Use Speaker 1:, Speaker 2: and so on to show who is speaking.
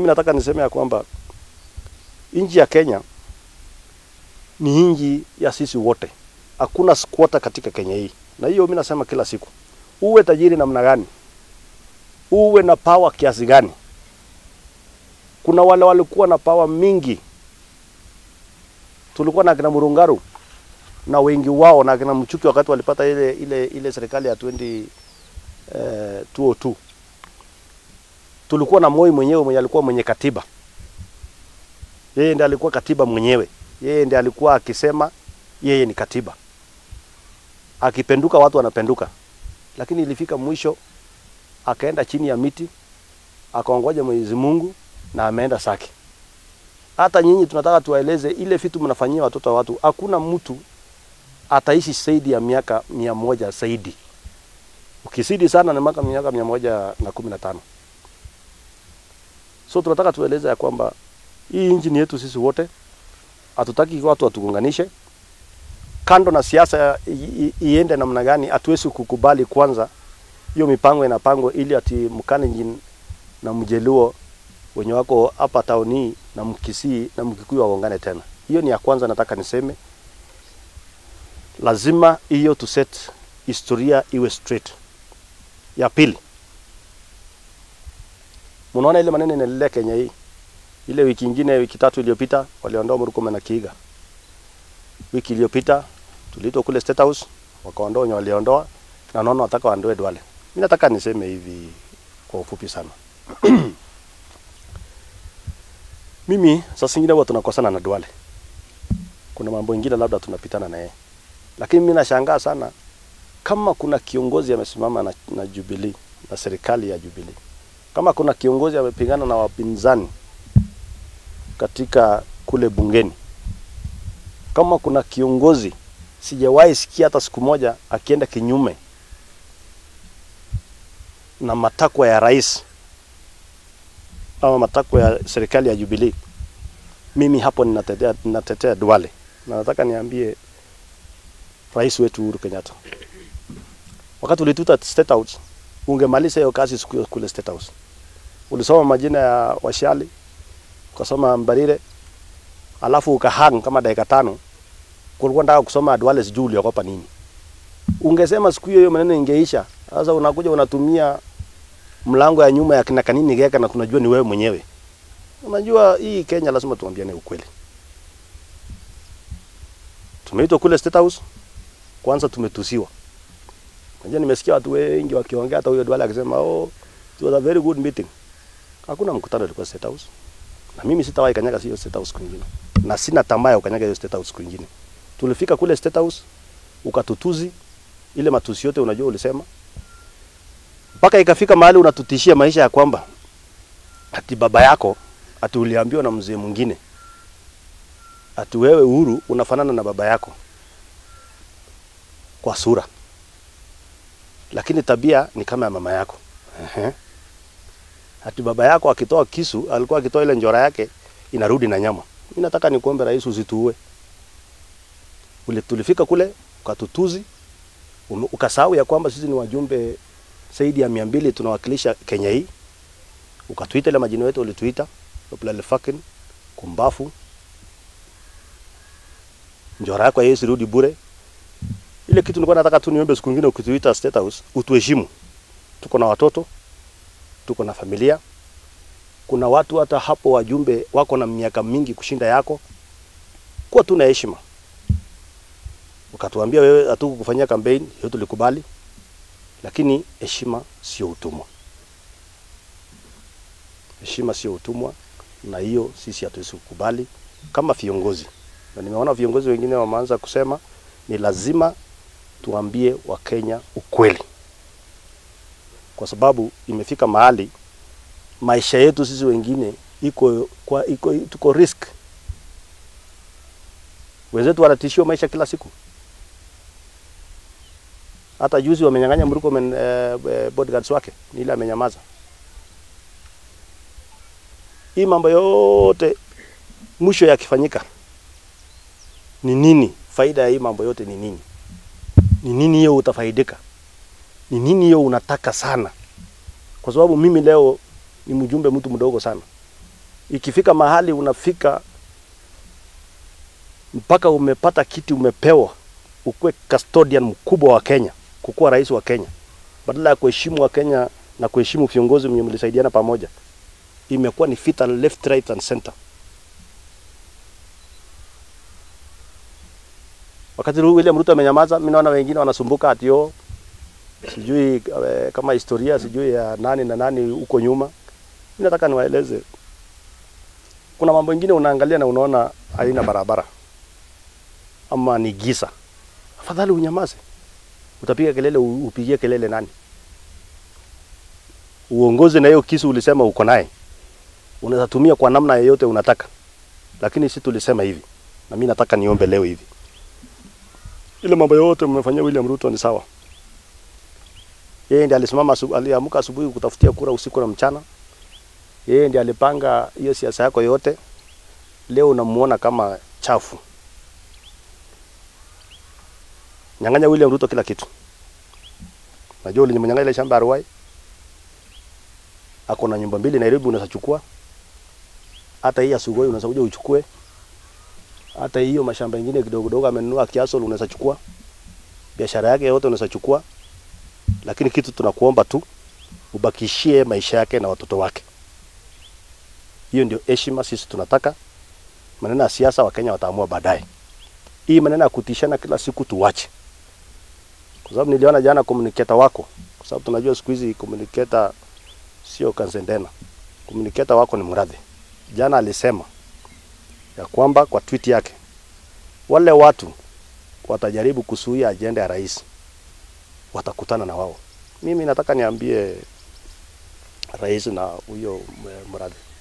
Speaker 1: Mimi nataka niseme ya kwamba nchi ya Kenya ni nchi ya sisi wote, hakuna squatter katika Kenya hii, na hiyo mimi nasema kila siku, uwe tajiri namna gani, uwe na power kiasi gani. Kuna wale walikuwa na power mingi, tulikuwa na kina Murungaru na wengi wao na kina Mchuki wakati walipata ile ile ile serikali ya 20 eh, 202 tulikuwa na Moi mwenyewe mwenye alikuwa mwenye katiba. Yeye ndiye alikuwa katiba mwenyewe, yeye ndiye alikuwa akisema yeye ni katiba, akipenduka watu wanapenduka. Lakini ilifika mwisho akaenda chini ya miti akaongoja Mwenyezi Mungu na ameenda Sake. Hata nyinyi tunataka tuwaeleze ile vitu mnafanyia watoto wa watu, hakuna mtu ataishi zaidi ya miaka mia moja zaidi. Ukizidi sana ni miaka miaka mia moja na kumi na tano. So tunataka tueleze ya kwamba hii nchi ni yetu sisi wote, hatutaki watu watugunganishe. Kando na siasa i- i- iende namna gani, hatuwezi kukubali kwanza hiyo mipango inapangwa ili ati Mkalenjin na Mjeluo wenye wako hapa tauni na Mkisii na Mkikuyu waungane tena. Hiyo ni ya kwanza, nataka niseme lazima hiyo tu set historia iwe straight. Ya pili, mnaona ile maneno inaendelea Kenya hii. Ile wiki ingine, wiki tatu iliyopita waliondoa Murkomen na Kiiga. Wiki iliyopita tuliitwa kule State House, wakaondoa wenye waliondoa, na naona wataka waondoe Duale. Mimi nataka niseme hivi kwa ufupi sana. Mimi saa zingine huwa tunakosana na Duale, kuna mambo ingine labda tunapitana na yeye, lakini mimi nashangaa sana kama kuna kiongozi amesimama na, na Jubilee na serikali ya Jubilee, kama kuna kiongozi amepigana na wapinzani katika kule bungeni, kama kuna kiongozi sijawahi sikia hata siku moja akienda kinyume na matakwa ya rais ama matakwa ya serikali ya Jubilee, mimi hapo ninatetea, ninatetea Duale na nataka niambie rais wetu Uhuru Kenyatta, wakati ulituta State House, ungemaliza hiyo kazi siku hiyo kule State House. Ulisoma majina ya Washali, ukasoma Mbarire, alafu ukahang kama dakika tano, kulikuwa nataka kusoma Duale, sijui uliogopa nini. Ungesema siku hiyo hiyo maneno ingeisha. Sasa unakuja unatumia mlango ya nyuma ya kina kanini geka na tunajua ni wewe mwenyewe. Unajua hii Kenya lazima tuambiane ukweli. Tumeitwa kule State House, kwanza tumetusiwa. Unajua nimesikia watu wengi wakiongea hata huyo Duale akisema oh it was a very good meeting. Hakuna mkutano ulikuwa State House. Na mimi sitawahi kanyaga hiyo State House kwingine. Na sina tamaa ya kukanyaga hiyo State House kwingine. Tulifika kule State House ukatutuzi ile matusi yote unajua ulisema mpaka ikafika mahali unatutishia maisha ya kwamba ati baba yako ati uliambiwa na mzee mwingine ati wewe Uhuru unafanana na baba yako kwa sura, lakini tabia ni kama ya mama yako. Ehe. Ati baba yako akitoa kisu alikuwa akitoa ile njora yake inarudi na nyama. Mimi nataka nikuombe rais, usituue. Ule tulifika kule ukatutuzi, ume- ukasahau ya kwamba sisi ni wajumbe zaidi ya mia mbili tunawakilisha Kenya hii. Ukatuita ile majina yetu ulituita Oplale fucking kumbafu, njora yako yeye sirudi bure. Ile kitu nilikuwa nataka tu niombe siku nyingine ukituita State House utuheshimu. Tuko na watoto, tuko na familia. Kuna watu hata hapo wajumbe wako na miaka mingi kushinda yako, kuwa tu na heshima. Ukatuambia wewe hatukukufanyia campaign, hiyo tulikubali, lakini heshima sio utumwa. Heshima sio utumwa, na hiyo sisi hatuwezi kukubali kama viongozi. Na nimeona viongozi wengine wameanza kusema ni lazima tuambie Wakenya ukweli, kwa sababu imefika mahali maisha yetu sisi wengine iko kwa iko tuko risk. Wenzetu wanatishiwa maisha kila siku. Hata juzi wamenyang'anya Murkomen eh, eh, bodyguards wake, ni ile amenyamaza. Hii mambo yote mwisho yakifanyika ni nini? Faida ya hii mambo yote ni nini? Ni nini hiyo utafaidika? Ni nini hiyo unataka sana? Kwa sababu mimi leo ni mjumbe mtu mdogo sana, Ikifika mahali unafika mpaka umepata kiti umepewa, ukuwe custodian mkubwa wa Kenya, kukuwa rais wa Kenya, badala ya kuheshimu wa Kenya na kuheshimu viongozi mwenye mlisaidiana pamoja, imekuwa ni vita left right and center. Wakati William Ruto amenyamaza, mimi naona wengine wanasumbuka ati yo sijui eh, kama historia sijui ya nani na nani huko nyuma. Mimi nataka niwaeleze, kuna mambo mengine unaangalia na unaona haina barabara ama ni giza, afadhali unyamaze. Utapiga kelele, u- upigie kelele nani? Uongozi na hiyo kisu ulisema uko naye, unaweza tumia kwa namna yoyote unataka, lakini si tulisema hivi, na mimi nataka niombe leo hivi, ile mambo yote mmefanyia William Ruto ni sawa. Yeye ndiye alisimama, asubu- aliamka asubuhi kutafutia kura usiku na mchana. Yeye ndiye alipanga hiyo siasa yako yote. Leo unamuona kama chafu. Nyang'anya William Ruto kila kitu. Najua ulinyang'anya ile shamba ya Ruai. Ako na nyumba mbili Nairobi unaweza chukua. Hata hii ya Sugoi unaweza kuja uchukue. Hata hiyo mashamba mengine kidogo kidogo amenunua Kiasol unaweza chukua. Biashara yake yote unaweza chukua. Lakini kitu tunakuomba tu ubakishie maisha yake na watoto wake. Hiyo ndio heshima sisi tunataka. Maneno ya siasa Wakenya wataamua baadaye. Hii maneno ya kutishana kila siku tuwache, kwa sababu niliona jana communicator wako, kwa sababu tunajua siku hizi communicator sio Kanzendena, communicator wako ni Murathe. Jana alisema ya kwamba kwa tweet yake wale watu watajaribu kusuia ajenda ya rais watakutana na wao. Mimi nataka niambie rais na huyo Murathe